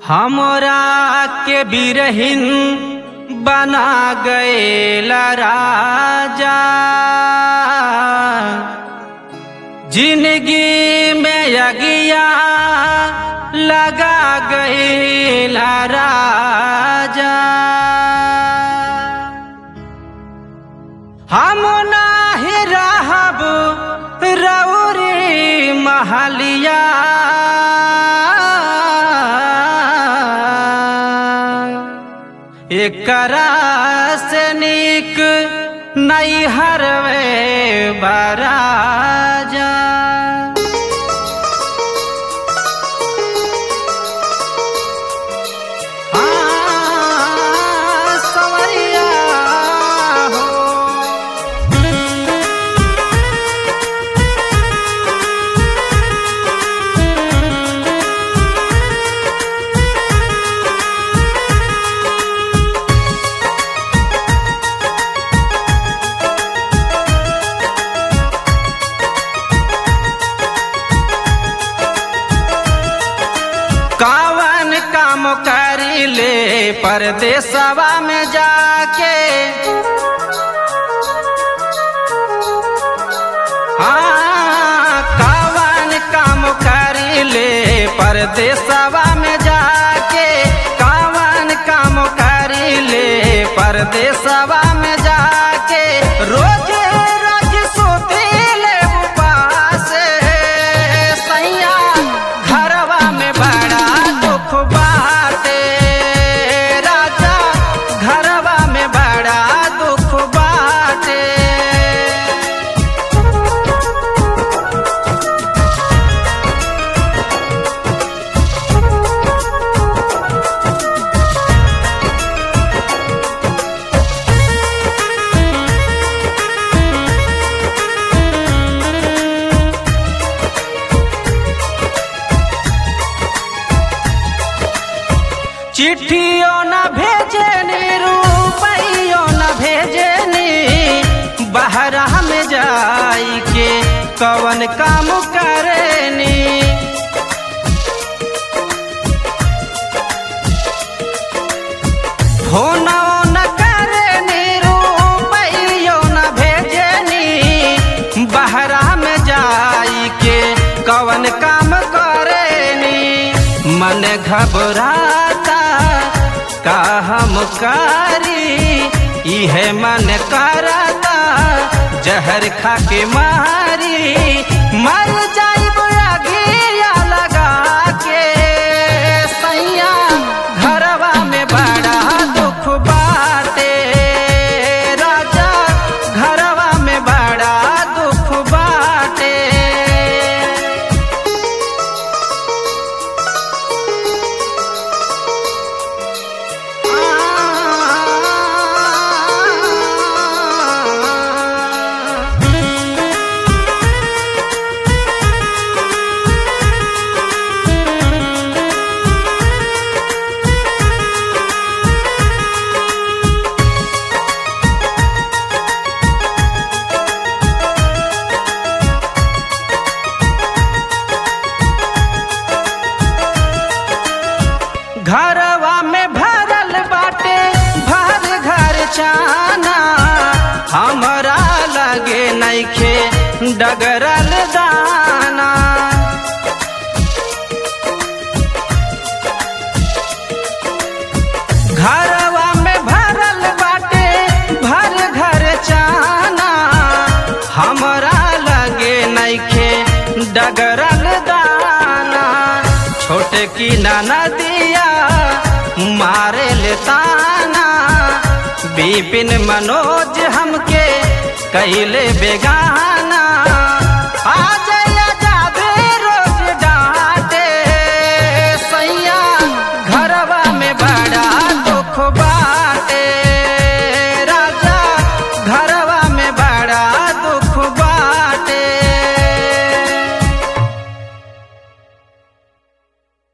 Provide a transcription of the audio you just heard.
हमरा के बिरहिन बना गएला राजा जिंदगी में अगिया लगा गएला राजा हम नाही रहब रौरी महलिया एकरा से नीक नहीं हरवे बराजा हाँ, संवरिया हो कावन काम करी ले परदेसवा में जाके हाँ कावन काम करी ले परदेसवा में जाके कावन काम करी ले परदेसवा में जाके रोज रोज सोते ले उपास सैया घरवा में बड़ा दुख बाटे राजा घरवा में बड़ा दुख बाटे चिट्ठियों न भेजनी रुपइयों न भेजनी बहरा में जाई के कवन काम करेनी फोनो न करनी रुपइयों न भेजनी बहरा में जाई के कवन काम करेनी मन घबराता का हम करी इहे मन करता जहर खा के मारी मर जाइब अगिया लगा के सैया घरवा में बड़ा दुख बाटे राजा घरवा में बड़ा दुख बाटे घरवा में भरल बाटे भर घर चाना हमरा लगे नइखे डगरल दाना घरवा में भरल बाटे भर घर चाना हमरा लगे नइखे डगरल दाना छोटे की नदिया मारे ले ताना बिपिन मनोज हमके कैले बेगाना